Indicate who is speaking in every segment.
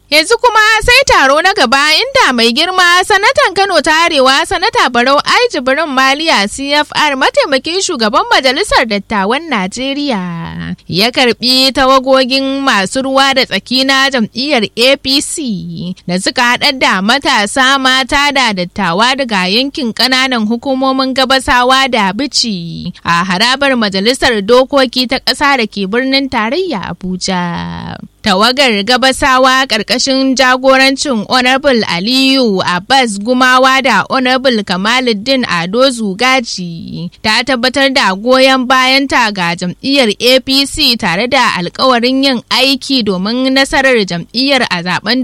Speaker 1: Yanzu kuma sai taro na gaba inda mai girma sanatan Kano ta Arewa sanata Barau Ai Jibrin Maliya CFR mataimakin shugaban majalisar dattawan Najeriya ya karbi tawagogin masu ruwa da tsaki na jam'iyyar APC da suka haɗar da matasa mata da dattawa daga yankin ƙananan hukumomin gabasawa da bici a harabar majalisar dokoki ta ƙasa da ke birnin tarayya Abuja. tawagar gabasawa ƙarƙashin jagorancin honorable aliyu abbas gumawa da honorable kamaluddin ado zugaji ta tabbatar da goyon bayanta ga jam'iyyar apc tare da alkawarin yin aiki domin nasarar jam'iyyar a zaben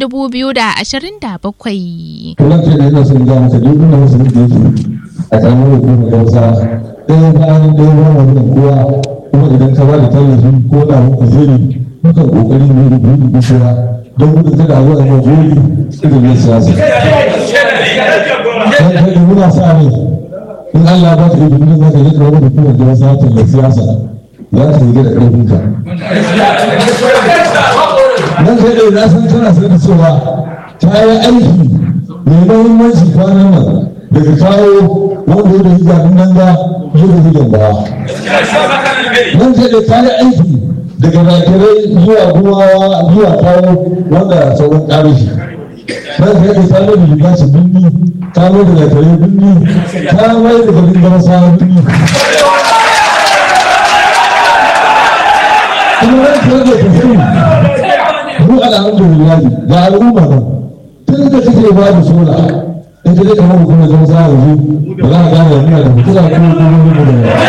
Speaker 1: 2027
Speaker 2: kuma ke da yana son ga masa duk inda wasu da yake a ƙaramin hukumar gausa ɗaya bayan ɗaya ba wannan kowa kuma idan ka ba da tallafi ko da muka zeri mukan kokari ne da gudu gushewa don gudun kada zuwa mai goli irin na siyasa. Dan kai muna sa ne in Allah ba ta izinin za ka yi kawo da kuma da wasu hatin da siyasa za ka yi da ƙarfin ka. Dan kai da na san tana sanar cewa ta yi aiki mai mahimmanci kwanan nan daga kawo wanda ya da hijabin nan ga ya da hijan ba. Dan kai da ta yi aiki daga nakirai zuwa gumawa zuwa kawo wanda sauran ƙarishi ban ka yadda ta mai da libashi binni ta mai da nakirai binni ta mai da garin gama sa binni kuma ran ka yadda ta sani mu alhamdulillah ga al'umma nan tun da kake ba da sola in ka je kamar hukumar zama sa yanzu ba za a gane yana da mutuna ko kuma mu da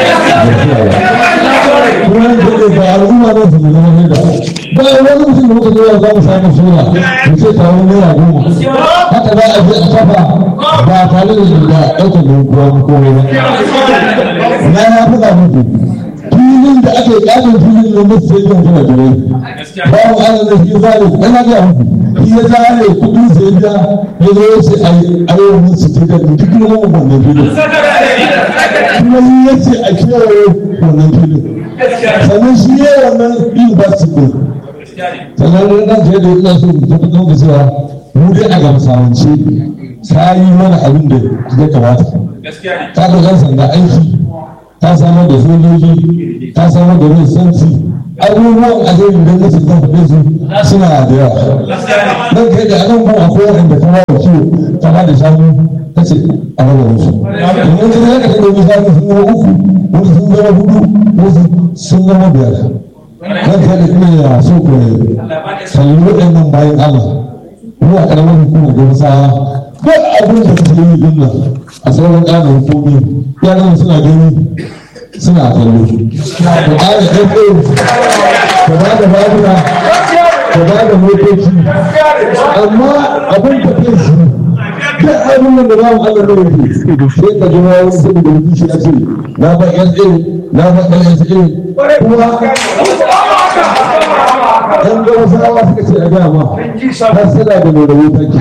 Speaker 2: kuma da ke ga al'umma na su zama ne da ba wani mutum da muka zo za mu samu sura mu ce kawo naira goma haka za a je a kafa ba tare da da ɗaukar da kuwa mu komai ba na ya faɗa muku filin da ake ƙarin filin da musu sai yin kuma jirai babu ana da shi zare ana ga muku shi ya zare kuɗi sai ya ya zo ya ce a yi wani su ce da duk kuma mu wannan filin kuma yi ya ce a kewaye wannan filin sannan shi ne wannan university ɗin sannan ɗan kai da ina so ta fi ɗauka cewa mu dai a gamsawance ta yi mana abin da ya kamata ta da ɗan sanda aiki ta samar da sojoji ta samar da rin santi abubuwan ajiyar da na cikin faɗe su suna da yawa ɗan kai da anan kuma akwai waɗanda ta bawa ciwo ta ba da shanu ta ce a raba musu domin ta zaka ta ɗauki shanu sun zama uku wasu sun zama hudu wasu sun zama biyar nan ta da ina ya so ko kalli waɗannan bayan Allah mu a ƙaramar hukumar gamsa ko abin da suke yi din nan a sauran ƙanan hukumi yaran suna gani suna kallo ku ƙara ɗauko ka ba da babura ka ba da motoci amma abin da ke shi duk abin da ba mu Allah ne yake sai ka ji wani saboda mutum shi ya ce na ba SA na ba LSA kuma ɗan ga wasu rawa suka ce a gaya ma har suna da mai rahoton ki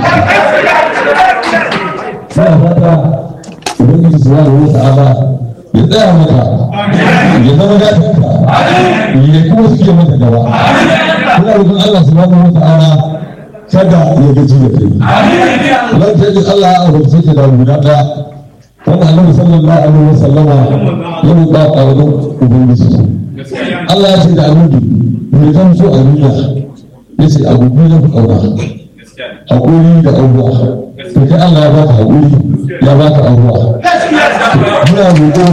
Speaker 2: suna fata ubangiji su wani wata ala ya tsaya maka ya zama gatanka ya kuma suke maka gaba kuna rukun Allah su wani wata ala kada ya gaji da kai lan ta ji Allah ya abarce ki da guda ɗaya wanda annabi sallallahu alaihi wasallama ya roƙa a wajen ubangiji Allah ya ce da annabi mai zan so a duniya ya ce abu biyu na fi ƙauna haƙuri da abuwa to kai Allah ya baka haƙuri ya baka abuwa muna roƙo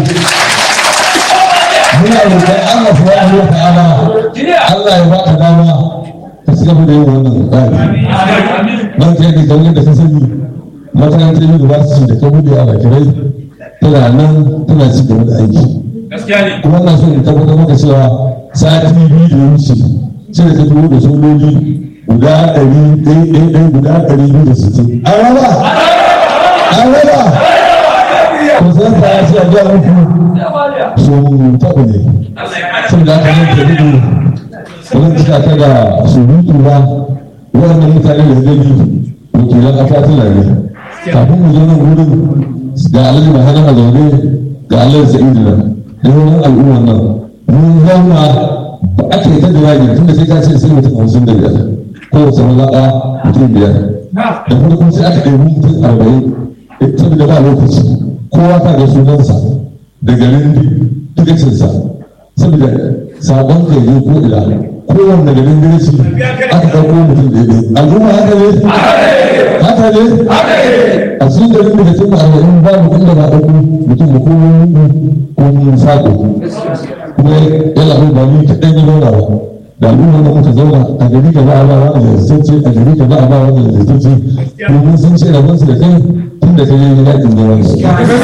Speaker 2: muna roƙon Allah subhanahu wa ta'ala Allah ya baka dama ka ci gaba da yin wannan tsari nan kai da kawai da ka sani makarantar university da ka buɗe a bakirai tana nan tana ci gaba da aiki kuma na so in tabbatar maka cewa sati biyu da wuce sai da ta tuwo da sojoji guda ɗari ɗaya ɗaya guda ɗari biyu da sittin an raba an raba ko san sa ya ce a biya muku so taɓa ne sun da aka yanke gudu wani cika ta da surutu ba wannan mutane da gani wakilan akwatin ne kafin mu zo nan wurin ga alhaji mahana a zaune ga alhaji sa'idu nan da wani al'ummar nan mun zauna ba ake ta jawabi tun da sai ka ce sai mutum hamsin da biyar kowace mazaɓa mutum biyar da farko sai aka ɗebi mutum arba'in saboda ba lokaci kowa ta ga sunansa da garin tukacinsa saboda sabon kai ne ko ila kowanne garin girki aka ɗauko mutum daidai al'umma haka ne haka ne a cikin garin da cikin arba'in ba mutum da ba ɗauko mutum da ko ko mun sako kuma yana bai ba ni kaɗan yi zauna ba da al'umma da muka zauna a gari ka ba a ba wani zartacce a gari ka ba a ba wani zartacce domin sun ce rabonsu da kai tun da kai yi yakin da wani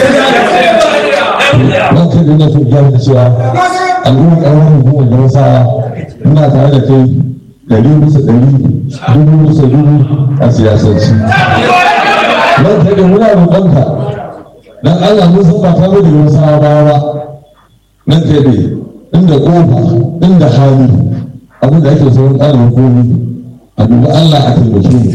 Speaker 2: don kai da na so ya da cewa al'ummar ƙarfin hukumar da wasa muna tare da kai ɗari bisa ɗari dubu bisa dubu a siyasarci don kai da muna roƙonka don Allah mun san ba ta da wasa ba ba don kai da inda ƙofa inda hali abin da ake sauran ƙarin hukumi a duba Allah a taimake mu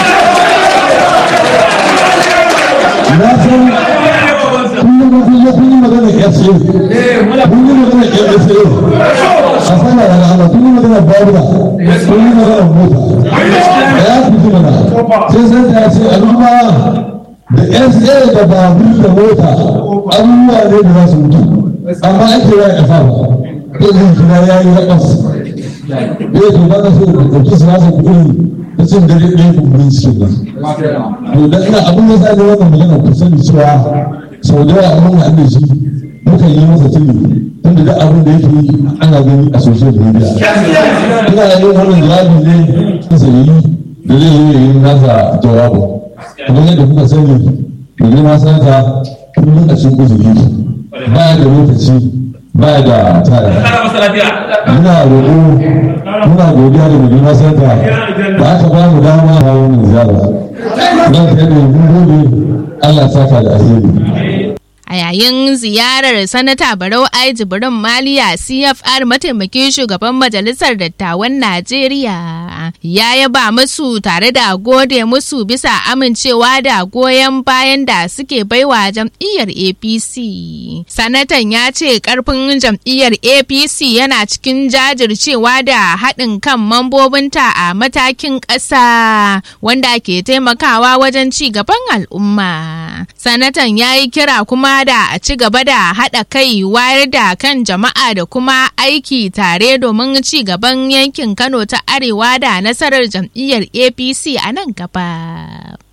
Speaker 2: na san kullum kun yi kun yi magana SA kun yi magana SA a sana da Allah kun yi magana babura kun yi magana mota da ya fi ji mana sai san ta ce al'umma da SA da babur da mota abubuwa ne da za su mutu amma ake ya ƙasa ba zai zai kira ya yi raƙas ya to ba ka so ka ɗauki siyasa kuɗi ta cin dare ɗaya kumburin cikin nan to da ina abin da sa ne wannan magana ku sani cewa sau da yawa mun haɗe shi muka yi masa tuni tunda duk abin da yake yi ana gani a social media ina yin wannan jawabi ne sai yi da zai yi yin nasa jawabu kamar yadda kuka sani da girma sanata kullum a cikin uzuri ba da lokaci ba da tare muna roƙo muna godiya da mai girma sanata da aka ba mu dama a wannan ziyara don kai da mun gode Allah saka da alheri
Speaker 1: A yayin ziyarar Sanata Barau Ai Jibrin Maliya CFR mataimakin shugaban Majalisar Dattawan Najeriya ya yaba musu tare da gode musu bisa amincewa da goyon bayan da suke baiwa jam'iyyar APC. Sanatan ya ce karfin jam'iyyar APC yana cikin jajircewa da haɗin kan mambobinta a matakin ƙasa wanda ke taimakawa wajen ci gaban al'umma. Sanatan ya yi kira kuma da a ci gaba da haɗa kai wayar da kan jama'a da kuma aiki tare domin ci gaban yankin Kano ta Arewa da nasarar jam'iyyar APC a nan gaba.